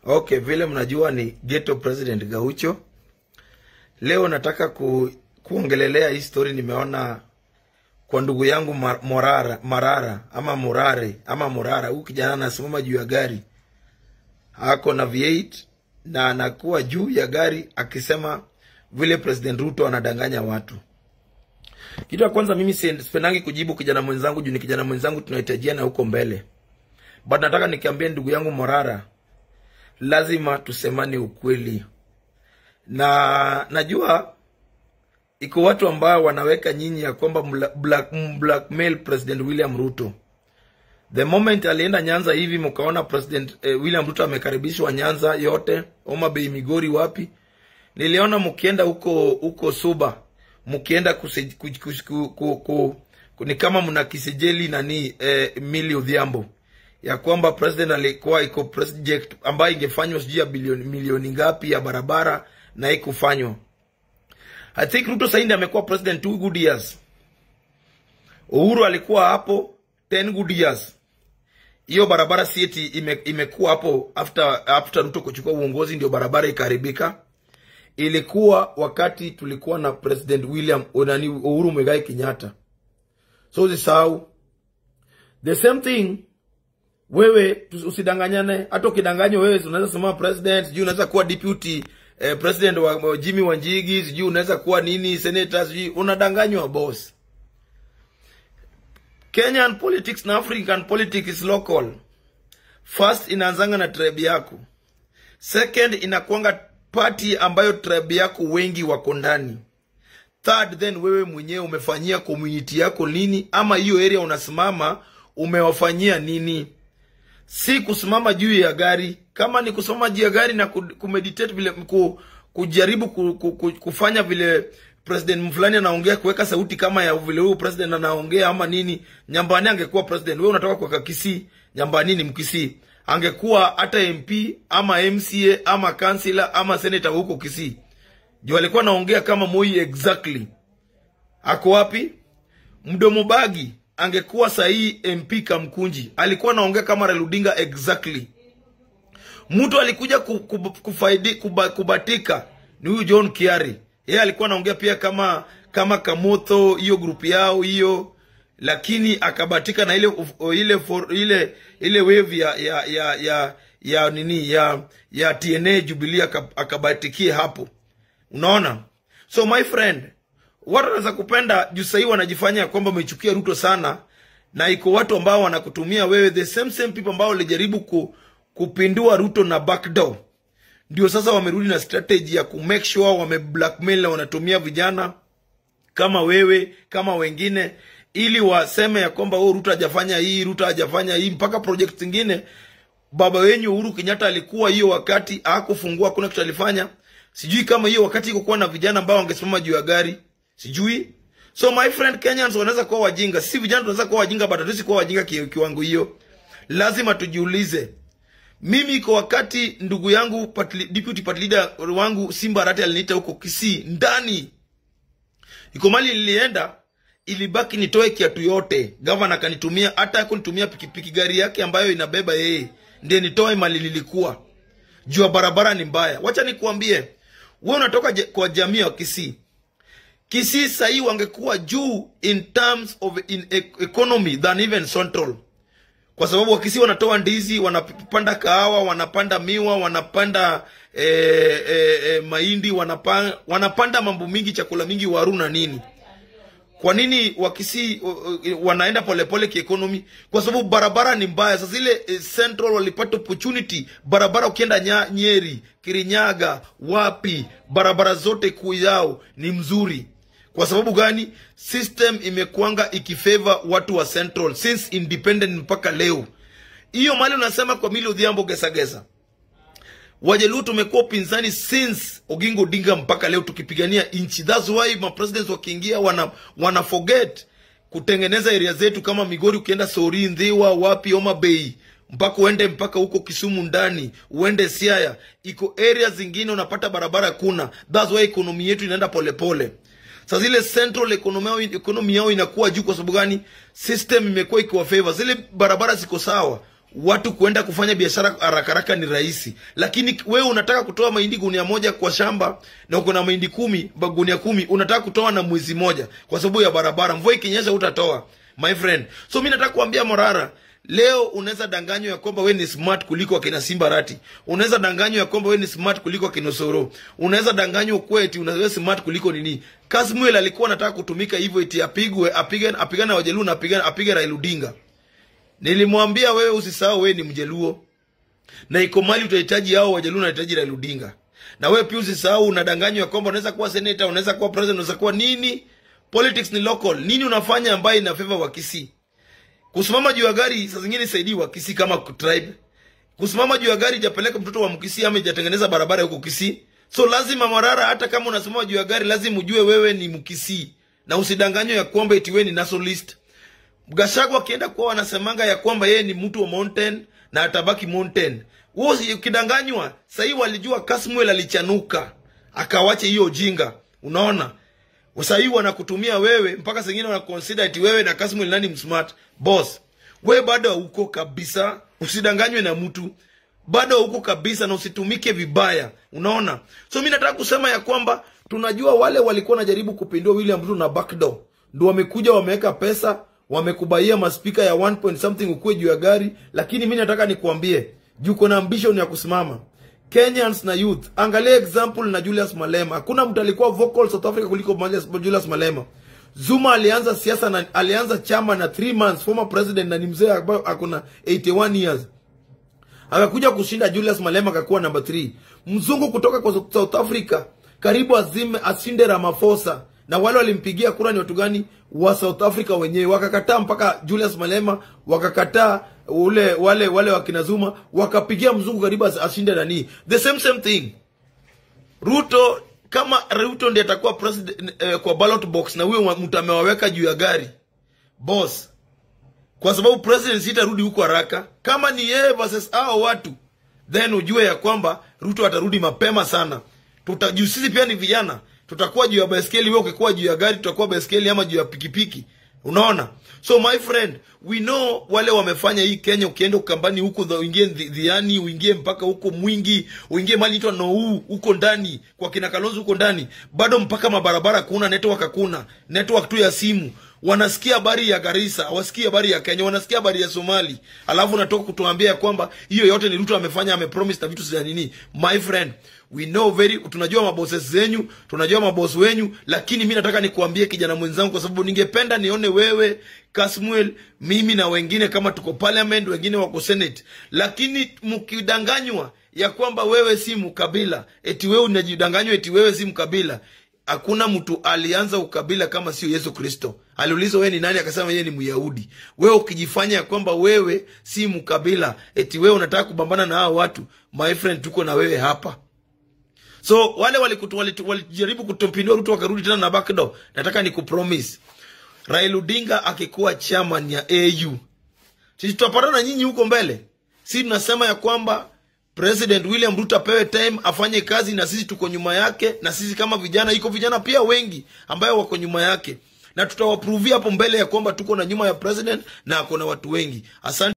Okay, vile mnajua ni Ghetto President Gaucho. Leo nataka ku, kuongelelea hii story nimeona kwa ndugu yangu Mar- Morara, Marara ama Murare ama Murara. Huyu kijana anasimama juu ya gari ako na V8 na anakuwa juu ya gari akisema vile President Ruto anadanganya watu. Kitu ya kwanza, mimi si- sipendangi kujibu kijana mwenzangu juu ni kijana mwenzangu, tunahitajiana huko mbele, but nataka nikiambia ndugu yangu Morara, lazima tusemane ukweli, na najua iko watu ambao wanaweka nyinyi ya kwamba mla- black, blackmail President William Ruto. The moment alienda Nyanza hivi mkaona President eh, William Ruto amekaribishwa Nyanza yote, Homa Bay, Migori, wapi, niliona mkienda huko huko Suba, mkienda kuse- ku, ku, ku, ku, ku, ku, ni kama mna kisejeli nani eh, Milly Odhiambo ya kwamba president alikuwa iko project ambayo ingefanywa sijui ya bilioni milioni ngapi ya barabara na ikufanywa. I think Ruto sasa ndiye amekuwa president two good years. Uhuru alikuwa hapo 10 good years. Hiyo barabara si eti ime, imekuwa hapo after after Ruto kuchukua uongozi ndio barabara ikaharibika. Ilikuwa wakati tulikuwa na president William nani Uhuru Muigai Kenyatta. So usisahau the same thing wewe tu- usidanganyane. Hata ukidanganywa wewe unaweza sema president, sijui unaweza kuwa deputy eh, president wa, wa Jimmy Wanjigi, sijui unaweza kuwa nini senator, sijui unadanganywa boss. Kenyan politics na African politics is local. First inaanzanga na tribe yako, second inakuanga party ambayo tribe yako wengi wako ndani third then wewe mwenyewe umefanyia community yako nini ama hiyo area unasimama umewafanyia nini si kusimama juu ya gari kama ni kusimama juu ya gari na ku- kumeditate vile ku, kujaribu ku, ku, ku, kufanya vile president fulani anaongea kuweka sauti kama ya vile huyu president anaongea ama nini nyambani angekuwa president wewe unatoka kwa kakisi nyambani ni mkisii angekuwa hata mp ama mca ama kansila ama senator huko kisii juu alikuwa anaongea kama moi exactly ako wapi mdomo bagi angekuwa sahii mp kamkunji alikuwa anaongea kama Raila Odinga exactly mtu alikuja ku, ku, kufaidi, kuba, kubatika ni huyu john kiari yeye alikuwa anaongea pia kama kama kamotho hiyo grupu yao hiyo lakini akabatika na ile uf- ile for, ile ile wave ya ya ya ya, ya nini ya ya tna jubilee aka- akabatikie hapo unaona so my friend watu wanaweza kupenda juu sahii wanajifanya ya kwamba wamechukia ruto sana na iko watu ambao wanakutumia wewe the same same people ambao walijaribu ku, kupindua ruto na backdoor ndio sasa wamerudi na strategy ya ku make sure wame blackmail na wanatumia vijana kama wewe kama wengine ili waseme ya kwamba oh, ruto hajafanya hii ruto hajafanya hii mpaka project zingine baba wenyu uhuru kenyatta alikuwa hiyo wakati hakufungua kuna kitu alifanya sijui kama hiyo wakati ikokuwa na vijana ambao wangesimama juu ya gari sijui so my friend kenyans wanaweza kuwa wajinga si vijana tunaweza kuwa wajinga but hatuwezi kuwa wajinga ki- kiwango hiyo lazima tujiulize mimi iko wakati ndugu yangu party, deputy party leader wangu simba arati aliniita huko kisii ndani iko mali nilienda ilibaki nitoe kiatu yote gavana akanitumia hata kunitumia pikipiki gari yake ambayo inabeba yeye ndiye nitoe mali nilikuwa juu ya barabara ni mbaya wacha nikuambie we unatoka je- kwa jamii ya kisii kisii sahii wangekuwa juu in terms of in e- economy than even central kwa sababu wakisi wanatoa ndizi wanapanda kahawa wanapanda miwa wanapanda e, e, e, mahindi wanapanda, wanapanda mambo mingi chakula mingi waru na nini kwa nini wakisi uh, uh, wanaenda polepole kiekonomi kwa sababu barabara ni mbaya sasa ile eh, central walipata opportunity barabara ukienda nya, nyeri kirinyaga wapi barabara zote kuu yao ni mzuri kwa sababu gani system imekwanga ikifavor watu wa central since independent mpaka leo hiyo mali unasema kwa mili udhiambo gesagesa wajaluo tumekuwa upinzani since ogingo odinga mpaka leo tukipigania nchi thats why mapresidents wakiingia wana, wana forget kutengeneza area zetu kama migori ukienda sori ndhiwa wapi oma bay mpaka uende mpaka huko kisumu ndani uende siaya iko area zingine unapata barabara kuna thats why ekonomi yetu inaenda polepole sa zile central economy yao, economy yao inakuwa juu kwa sababu gani system imekuwa ikiwa favor zile barabara ziko sawa watu kuenda kufanya biashara haraka haraka ni rahisi, lakini wewe unataka kutoa mahindi gunia moja kwa shamba na uko na mahindi kumi ba- gunia kumi, unataka kutoa na mwezi moja kwa sababu ya barabara. Mvua ikinyesha utatoa my friend. So mi nataka kuambia Morara, leo unaweza danganywa ya kwamba we ni smart kuliko akina Simba Rati. Unaweza danganywa ya kwamba we ni smart kuliko akina Soro. Unaweza danganywa ukuwe eti unawe smart kuliko nini. Kasmuel alikuwa anataka kutumika hivyo eti apigwe apigane apigane na Wajaluo na apigane apige Raila Odinga. Nilimwambia wewe usisahau wewe ni Mjaluo na iko mali utahitaji hao Wajaluo unahitaji Raila Odinga. Na wewe pia usisahau unadanganywa ya kwamba unaweza kuwa senator, unaweza kuwa president, unaweza kuwa nini. Politics ni local. Nini unafanya ambaye ina favor wa Kisii? Kusimama juu ya gari saa zingine isaidii wa Kisii kama tribe. Kusimama juu ya gari ijapeleka mtoto wa Mkisii ama ijatengeneza barabara huko Kisii. So lazima Marara, hata kama unasimama juu ya gari, lazima ujue wewe ni Mkisii na usidanganywe ya kwamba eti wewe ni nationalist. Gachagua akienda kuwa wanasemanga ya kwamba yeye ni mtu wa mountain na atabaki mountain. Wewe usi- ukidanganywa, sahii walijua Kasmuel alichanuka akawache hiyo ujinga. Unaona? Sahii wanakutumia wewe mpaka sengine wanaconsider eti wewe na Kasmuel nani msmart. Boss, wewe bado hauko kabisa, usidanganywe na mtu. Bado hauko kabisa na usitumike vibaya. Unaona? So mimi nataka kusema ya kwamba tunajua wale walikuwa wanajaribu kupindua William Ruto na backdoor. Ndio wamekuja wameweka pesa, wamekubaia maspika ya 1 point something ukuwe juu ya gari, lakini mimi nataka nikuambie, juu kuna ambition ya kusimama. Kenyans na youth, angalia example na Julius Malema. Hakuna mtu alikuwa vocal South Africa kuliko Julius- Julius Malema. Zuma alianza siasa na alianza chama na 3 months former president na ni mzee ambaye akona 81 years akakuja kushinda Julius Malema akakuwa namba 3. Mzungu kutoka kwa South Africa karibu azime ashinde Ramaphosa, na wale walimpigia kura ni watu gani? Wa South Africa wenyewe wakakataa, mpaka Julius Malema wakakataa ule wale wale wakina Zuma wakapigia mzungu karibu as- ashinde nani, the same same thing. Ruto kama Ruto ndiye atakuwa president eh, kwa ballot box na huyo mtu amewaweka juu ya gari boss kwa sababu president sitarudi huko haraka. Kama ni yeye versus hao watu, then ujue ya kwamba Ruto atarudi mapema sana. Tutajuu sisi pia ni vijana, tutakuwa juu ya baiskeli, wewe ukikuwa juu ya gari, tutakuwa baiskeli ama juu ya pikipiki. Unaona? So my friend, we know wale wamefanya hii Kenya. Ukienda ukambani huko, dha- uingie Dhi- Dhiani, uingie mpaka huko Mwingi, uingie mali itwa Nou huko ndani kwa kina Kalonzo huko ndani, bado mpaka mabarabara kuna network, hakuna network tu ya simu wanasikia habari ya Garissa, hawasikii habari ya Kenya, wanasikia habari ya Somali, alafu unatoka kutuambia ya kwamba hiyo yote ni Ruto amefanya, amepromise na vitu za nini. My friend, we know very, tunajua mabosses zenyu, tunajua maboss wenyu, lakini mi nataka nikuambie kijana mwenzangu, kwa sababu ningependa nione wewe Kasmuel, mimi na wengine kama tuko parliament, wengine wako senate, lakini mkidanganywa ya kwamba wewe si mkabila, eti wewe unajidanganywa eti wewe si mkabila hakuna mtu alianza ukabila kama sio Yesu Kristo. Aliulizwa wewe ni nani, akasema yeye ni Myahudi. Wewe ukijifanya ya kwamba wewe si mkabila, eti wewe unataka kubambana na hao watu, my friend, tuko na wewe hapa. So wale walijaribu wali, wali kutupindua Ruto wakarudi tena na backdoor. Nataka nikupromise Raila Odinga akikuwa chairman ya AU, sisi tutapatana na nyinyi huko mbele. Si tunasema ya kwamba President William Ruto apewe time afanye kazi, na sisi tuko nyuma yake, na sisi kama vijana, iko vijana pia wengi ambayo wako nyuma yake, na tutawaprovia hapo mbele ya kwamba tuko na nyuma ya president na ako na watu wengi. Asante.